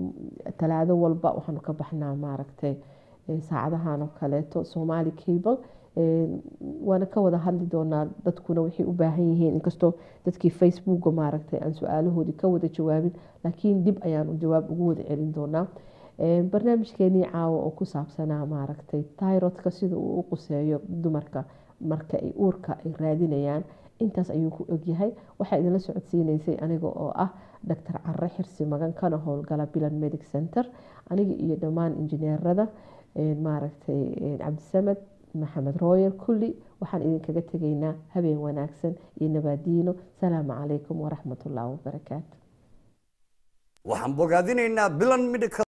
talaado walba waxaanu ka baxnaa maaragtay saacadahan oo kaleeto somali cable waana ka wada hadli doonaa dadkuna waxay u baahan yihiin inkastoo dadkii facebooka maaragtay aan su-aalahoodii ka wada jawaabin laakiin dib ayaanu jawaab ugu wada celin doonaa barnaamijkeenii caawa oo ku saabsanaa maaragtay tyrodka sida uu u quseeyo dumarka marka ay uurka ay raadinayaan intaas ayuu ku ogyahay waxaa idinla socodsiineysay aniga oo ah doctor care xirsi magan kana howlgala bilan medic center aniga iyo dhammaan injineerada maaragtay cabdisamed maxamed rooyer kulli waxaan idinkaga tegaynaa habeen wanaagsan iyo nabaadiino salaamu calaykum waraxmatullaahi wabarakaatu waxaan bogaadinaynaa bilan medical